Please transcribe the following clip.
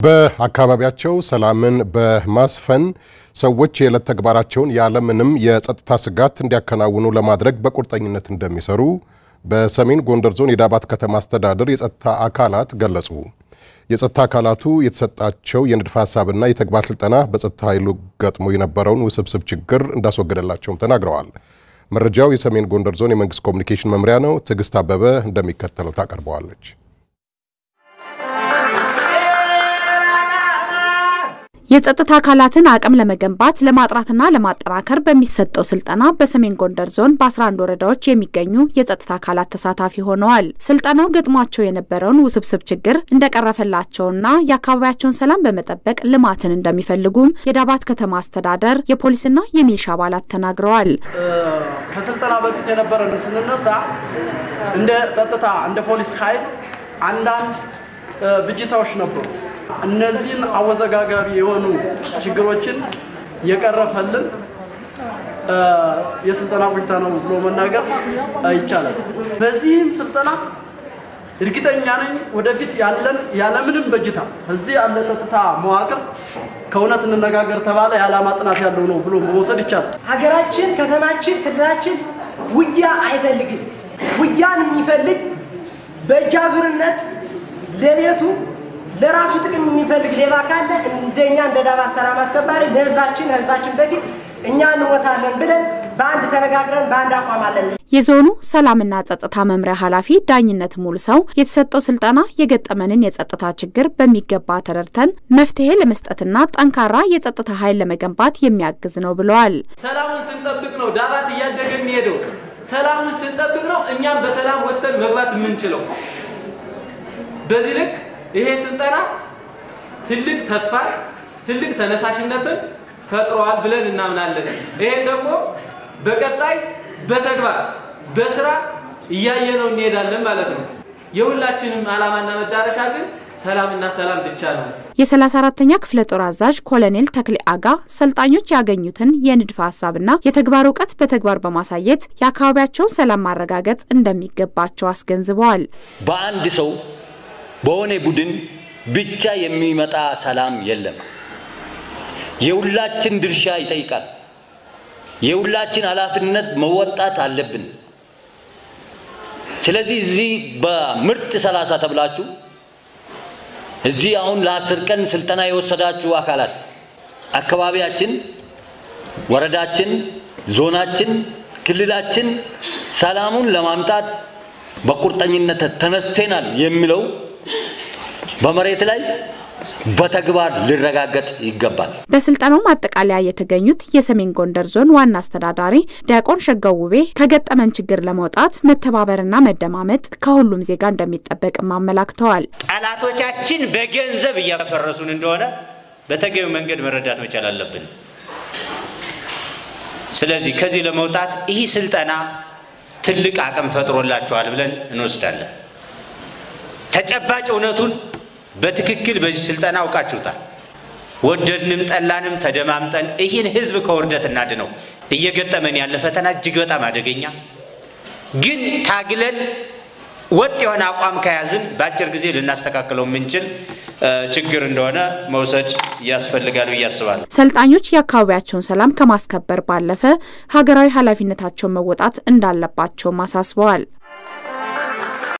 በአካባቢያቸው ሰላምን በማስፈን ሰዎች የዕለት ተግባራቸውን ያለምንም የጸጥታ ስጋት እንዲያከናውኑ ለማድረግ በቁርጠኝነት እንደሚሰሩ በሰሜን ጎንደር ዞን የዳባት ከተማ አስተዳደር የጸጥታ አካላት ገለጹ። የጸጥታ አካላቱ የተሰጣቸው የንድፈ ሀሳብና የተግባር ስልጠና በጸጥታ ኃይሉ ገጥሞ የነበረውን ውስብስብ ችግር እንዳስወገደላቸውም ተናግረዋል። መረጃው የሰሜን ጎንደር ዞን የመንግስት ኮሚኒኬሽን መምሪያ ነው። ትዕግስት አበበ እንደሚከተለው ታቀርበዋለች። የጸጥታ አካላትን አቅም ለመገንባት ለማጥራትና ለማጠናከር በሚሰጠው ስልጠና በሰሜን ጎንደር ዞን በ11 ወረዳዎች የሚገኙ የጸጥታ አካላት ተሳታፊ ሆነዋል። ስልጠናው ገጥሟቸው የነበረውን ውስብስብ ችግር እንደቀረፈላቸውና የአካባቢያቸውን ሰላም በመጠበቅ ልማትን እንደሚፈልጉም የዳባት ከተማ አስተዳደር የፖሊስና የሚሊሻ አባላት ተናግረዋል። ከስልጠና በፊት የነበረን ስንነሳ እንደ ጸጥታ እንደ ፖሊስ ኃይል አንዳንድ ብጅታዎች ነበሩ። እነዚህን አወዘጋጋቢ የሆኑ ችግሮችን የቀረፈልን የስልጠና ቆይታ ነው ብሎ መናገር ይቻላል። በዚህም ስልጠና እርግጠኛ ነኝ ወደፊት ያለን ያለምንም በጅታ እዚህ ያለ ጸጥታ መዋቅር ከእውነት እንነጋገር ተባለ የዓላማ ጥናት ያለው ነው ብሎ መውሰድ ይቻላል። ሀገራችን፣ ከተማችን፣ ክልላችን ውጊያ አይፈልግም። ውጊያን የሚፈልግ በእጅ አዙርነት ለቤቱ ለራሱ ጥቅም የሚፈልግ ሌባ ካለ እንደኛ እንደ ዳባት ሰላም አስከባሪ ለህዝባችን ህዝባችን በፊት እኛ እንሞታለን ብለን በአንድ ተነጋግረን በአንድ አቋም አለን። የዞኑ ሰላምና ጸጥታ መምሪያ ኃላፊ ዳኝነት ሙሉ ሰው የተሰጠው ስልጠና የገጠመንን የጸጥታ ችግር በሚገባ ተረድተን መፍትሄ ለመስጠትና ጠንካራ የጸጥታ ኃይል ለመገንባት የሚያግዝ ነው ብለዋል። ሰላሙን ስንጠብቅ ነው ዳባት እያደገ የሚሄደው። ሰላሙን ስንጠብቅ ነው እኛም በሰላም ወጥተን መግባት የምንችለው። በዚህ ልክ ይሄ ስልጠና ትልቅ ተስፋ ትልቅ ተነሳሽነትን ፈጥሯል ብለን እናምናለን። ይሄን ደግሞ በቀጣይ በተግባር በስራ እያየነው እንሄዳለን ማለት ነው። የሁላችንም ዓላማና መዳረሻ ግን ሰላምና ሰላም ብቻ ነው። የ34ተኛ ክፍለ ጦር አዛዥ ኮሎኔል ተክሌ አጋ ሰልጣኞች ያገኙትን የንድፈ ሀሳብና የተግባር እውቀት በተግባር በማሳየት የአካባቢያቸውን ሰላም ማረጋገጥ እንደሚገባቸው አስገንዝበዋል። በአንድ ሰው በሆነ ቡድን ብቻ የሚመጣ ሰላም የለም። የሁላችን ድርሻ ይጠይቃል። የሁላችን ኃላፊነት መወጣት አለብን። ስለዚህ እዚህ በምርጥ ሰላሳ ተብላችሁ እዚህ አሁን ለአስር ቀን ስልጠና የወሰዳችሁ አካላት አካባቢያችን፣ ወረዳችን፣ ዞናችን፣ ክልላችን ሰላሙን ለማምጣት በቁርጠኝነት ተነስተናል የሚለው በመሬት ላይ በተግባር ሊረጋገጥ ይገባል። በስልጠናው ማጠቃለያ የተገኙት የሰሜን ጎንደር ዞን ዋና አስተዳዳሪ ዲያቆን ሸጋው ውቤ ከገጠመን ችግር ለመውጣት መተባበርና መደማመጥ ከሁሉም ዜጋ እንደሚጠበቅም አመላክተዋል። ጠላቶቻችን በገንዘብ እያፈረሱን እንደሆነ በተገቢው መንገድ መረዳት መቻል አለብን። ስለዚህ ከዚህ ለመውጣት ይህ ስልጠና ትልቅ አቅም ፈጥሮላቸዋል ብለን እንወስዳለን። ተጨባጭ እውነቱን በትክክል በዚህ ስልጠና አውቃችሁታል። ወደድንም ጠላንም ተደማምጠን ይህን ህዝብ ከውርደት እናድነው። እየገጠመን ያለ ፈተና እጅግ በጣም አደገኛ ግን ታግለን ወጥ የሆነ አቋም ከያዝን በአጭር ጊዜ ልናስተካክለው የምንችል ችግር እንደሆነ መውሰድ ያስፈልጋል ብዬ አስባለሁ። ሰልጣኞች የአካባቢያቸውን ሰላም ከማስከበር ባለፈ ሀገራዊ ኃላፊነታቸውን መወጣት እንዳለባቸውም አሳስበዋል።